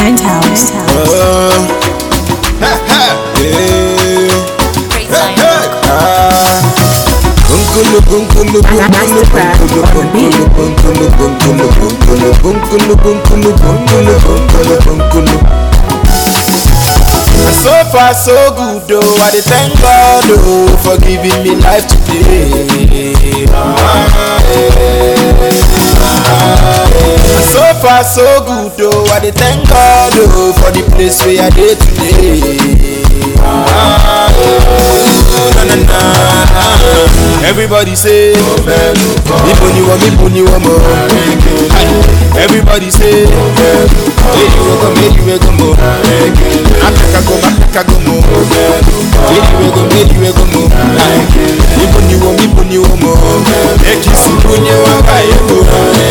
Penthouse. So far so good oh, I dey thank God oh for giving me life today. Ah, eh. So far so good oh, I dey thank God oh for the place where I dey today. Ah, eh. na, na, na. Everybody say, Ibo ni wo, Ibo ni wo mo. Everybody say, Hey you go, hey you go mo. Africa go, Africa go mo. Hey you go, hey you go mo. Ibo ni wo, Ibo ni wo mo. Ekisi bunye wa ba ego.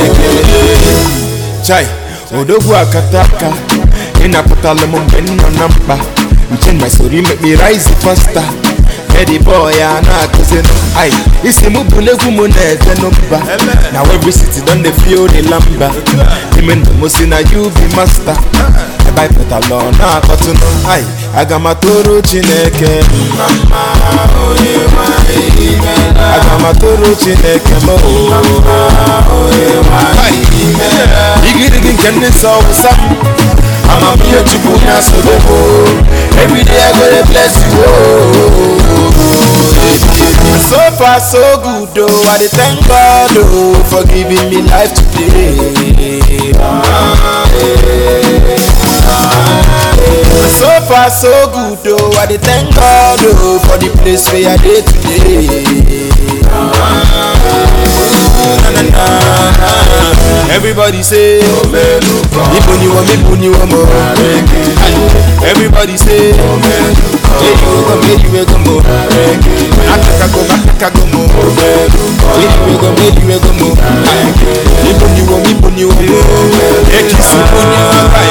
Chai, odogwu akataka ịnapụtala m mgbe m nọ na mkpa nche my story make me rise faster Eddie boy a na-akụzinụ ai isi mụ bụ n'egwu mụ na-ete n'ụba na every city don dey feel the lamba ime ndụ mụ si na you be master ebe anyị pụtala ọ na-akọtụnụ ai aga m atụrụ chineke mma mma onye nwanyị imela aga m atụrụ chineke m onye nwanyị imela igirigi nke ndị nsọ wụsa amamihe chukwu na-asobe m everyday i go dey bless you oh. So far so good oh, I dey thank God oh for giving me life today. Ah, eh. Ah, eh. So far so good oh, I dey thank God oh for the place where I dey today. Ah, eh. na, na, na. Everybody say, Ibo ni wo, Ibo ni wo mo. Everybody say, Hey you go, hey you go mo. Africa go, Africa go mo. Hey you go, hey you go mo. Ibo ni wo, Ibo ni wo mo. Ekisi bunye wa ba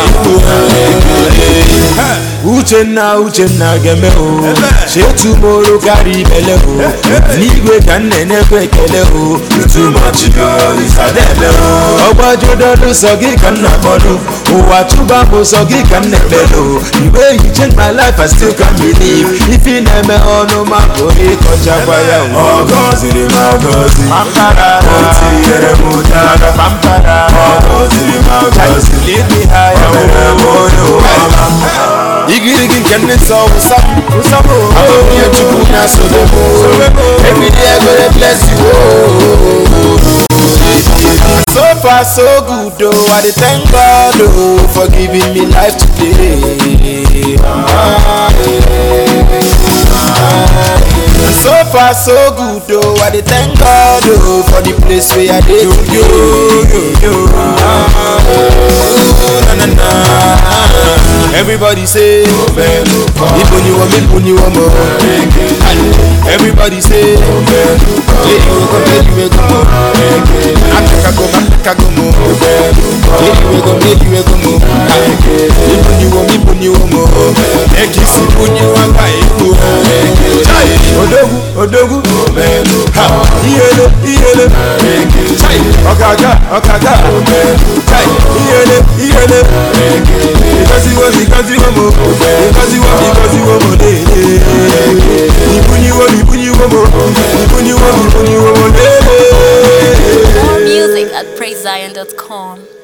ego. Uchenna Uchenna geme o chetumoro karị ibele o n'igwe ka nne na-ekwe ekele o ọgbajudolu sọ gị ka nna kpọdụ ụwa chụba bụ sọ gị ka nna ekpelu igwe you change my life I still can believe ife na-eme ọnụ ma bụ ịkọchakwa ya o Ọgọziri m agọzi Pampara O tinyere m ụtara Pampara Ọgọziri m agọzi Lead me higher O mere m onye ụwa igirigi nke ndị nsọ wụsa amamihe chukwu na-asobe m everyday I go dey bless you oh. so far so good oh I dey thank God oh for giving me life today Ah, eh. Ah, eh. so far so good oh I dey thank God oh for the place where I dey today Ah, eh. na, na, na. Everybody say, Ibo ni wo, Ibo ni wo mo. Everybody say, Hey you go, hey you go mo. Africa go, Africa go mo. Hey you go, hey you go mo. Ibo ni wo, Ibo ni wo mo. Ekisi bunye wa ba ego. Chai, odogwu, odogwu. Ha, iyele, iyele. Chai, ọ̀kàkà, ọ̀kàkà. Chai, iyele, iyele. Because you want, because you want more. Because you want, because you want more. Ibuni wo, ibuni wo mo. Ibuni wo, ibuni wo mo. More music at praisezion.com.